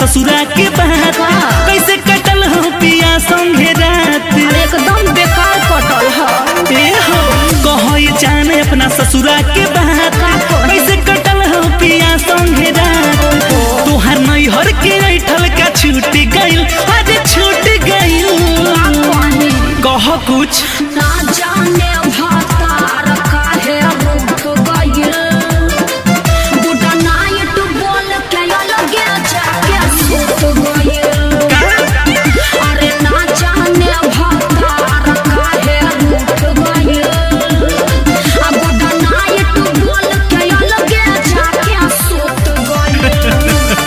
ससुरा के बात का? कैसे कटल हो पिया संगे रात अरे एकदम बेकार कटल ह ए हो कहो ये जाने अपना ससुरा के बात का कही? कैसे कटल हो पिया संगे रात तोहर नैहर के ऐठल का छूट गइल अरे छूट गइल कह कुछ ना जाने भतार काहे रूठ गइल बुढ़ा नाइट बोल के अलगे जाके सुत गइल अरे ना जाने भतार काहे रूठ गइल आ बुढ़ा नाइट बोल के अलगे जाके सुत गइल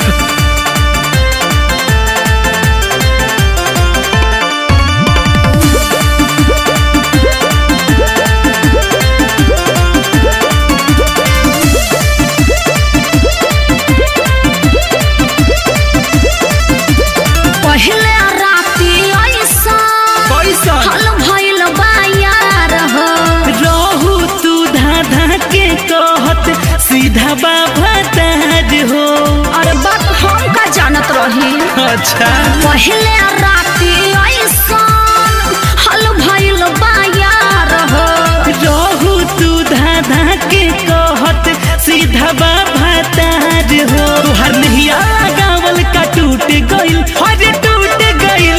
पहले राती ऐसा कैसा हल भइल बा यार हो रहू तू धाधा के कहत सीधा बाबा ताज हो अरे बात हम का जानत रही अच्छा पहले राती ऐसा हल भइल बा यार हो रहू तू धाधा के कहत सीधा बाबा ताज हो तुहर नहिया गावल का टूट गइल अरे टूट गइल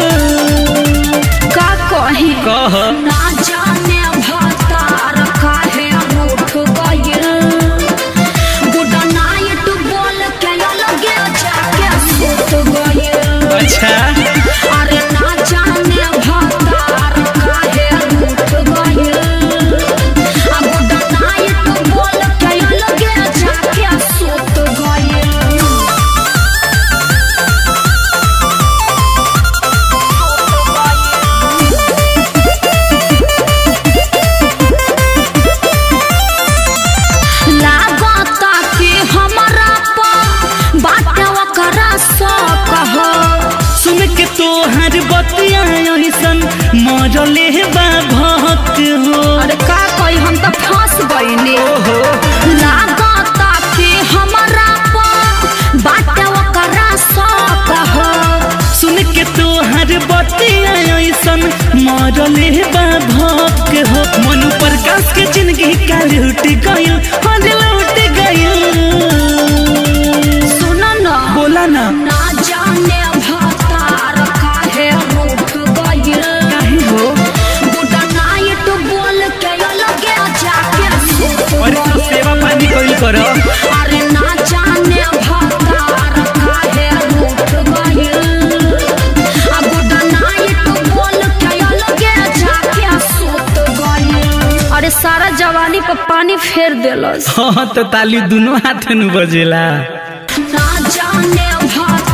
का कही कह ना जाने भतार काहे रूठ गइल गुड नाइट बोल के अलगे जाके सुत गइल अच्छा अरे ना जाने भतार काहे रूठ गइल आ गुड नाइट बोल के अलगे जाके सुत गइल लागता कि हमरा पर बाटे ओकरा शौक हो सुन के तोहर बतिया ऐसन मरले बा भक्त हो अरे का कही हम तो फंस गईनी ओहो लागता कि हमरा पर बाटे ओकरा शौक हो सुन के तोहर बतिया ऐसन मरले बा भक्त हो मनु प्रकाश के जिंदगी का लूट गइल हद लूट गइल सुन न बोला ना ना जाने भतार काहे रूठ गइल काहे हो गुड नाइट बोल के अलगे जाके सुत और तू गइल सेवा पानी कइल कर अरे ना जाने भतार काहे रूठ गइल आ गुड नाइट बोल के अलगे जाके सुत गइल अरे सारा जवानी पर पानी फेर देलस हाँ तो ताली दोनों हाथ में बजेला ना जाने भतार